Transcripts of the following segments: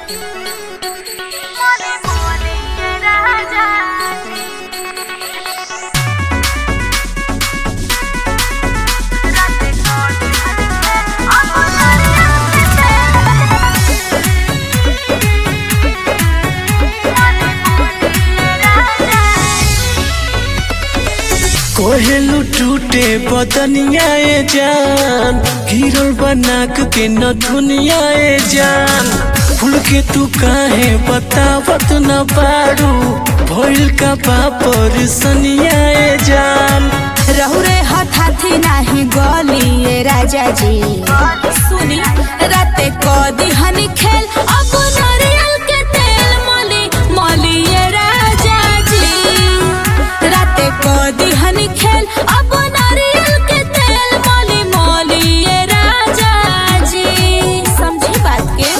कोहेलू टूटे बदनिया ए जान गिरल बनाक के न दुनिया ए जान फूल के तू काहे बतावत न बाड़ू भइल का बापर सनिया ए जान रहुरे हथाथी नाही गली राजा जी सुनी राते कदी हनी खेल अब नारियल के तेल मली मली ये राजा जी राते कदी हनी खेल अब नारियल के तेल मली मली ये राजा जी समझी बात के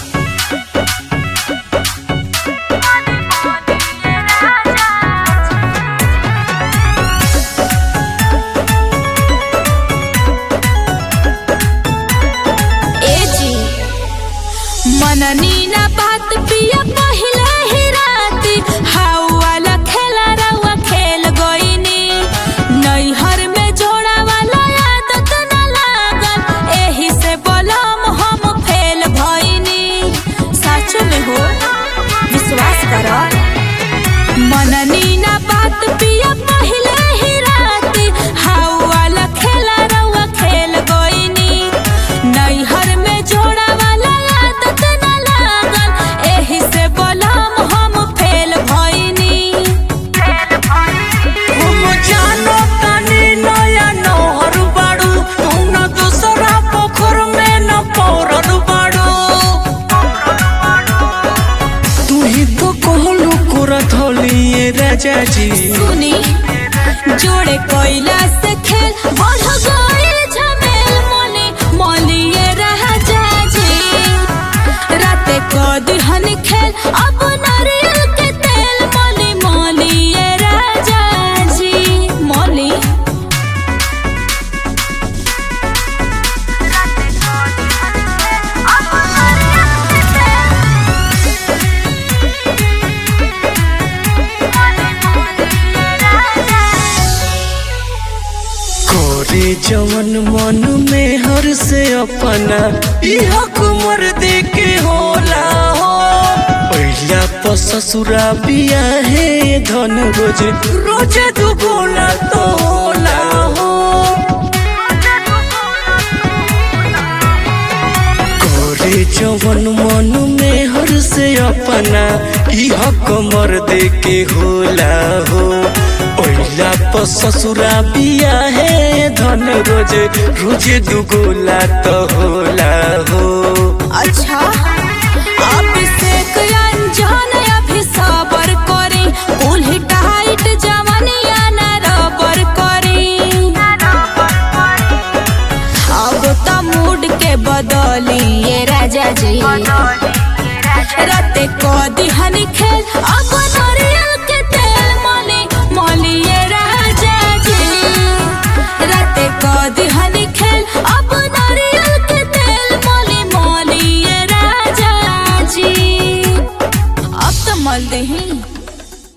ए जी मननी ना बात पिया पहिला ही राती हाउ वाला खेला रउआ खेल गईनी नैहर में जोड़ा वाला आदत ना लागल एही से बोलम हम फेल भईनी सच में हो विश्वास करो मननी ना बात पिया पहिला ही राती हाउ वाला खेला रउआ खेल गईनी नैहर में जोड़ा वाला आदत ना लागल एही से बोलम हम फेल भईनी हम जानो तानी नया नहर बाड़ू तू न दूसरा पोखर में न पौरल बाड़ू तू ही तो कहलू करत होलिए राजा जी सुनी जोड़े कोयला से खेल बढ़ गइल झमेल मोले मोलिए राजा जी राते कदी हन खेल अब नारियल के तेल मोली मोलिए राजा जी मोली कोरे जवन मन में हर से अपना यह कुमर दे के होला हो पहिला तो ससुरा बिया है धन रोज रोज दुगुना तो होला हो कोरे जवन मन में हर से अपना यह कमर दे के होला हो पहिला तो ससुरा बिया है धन रोज रोज दुगुला तो होला हो अच्छा अभिषेक अंजन अभी सबर करी कुल्ही टाइट जवनिया न रबर करी अब तो मूड के बदली ये राजा जी राते कदी हनी खेल अब नारियल के तेल मली मली ये राजा जी राते कदी हनी खेल अब नारियल के तेल मली मली ये राजा जी अब तो मल दही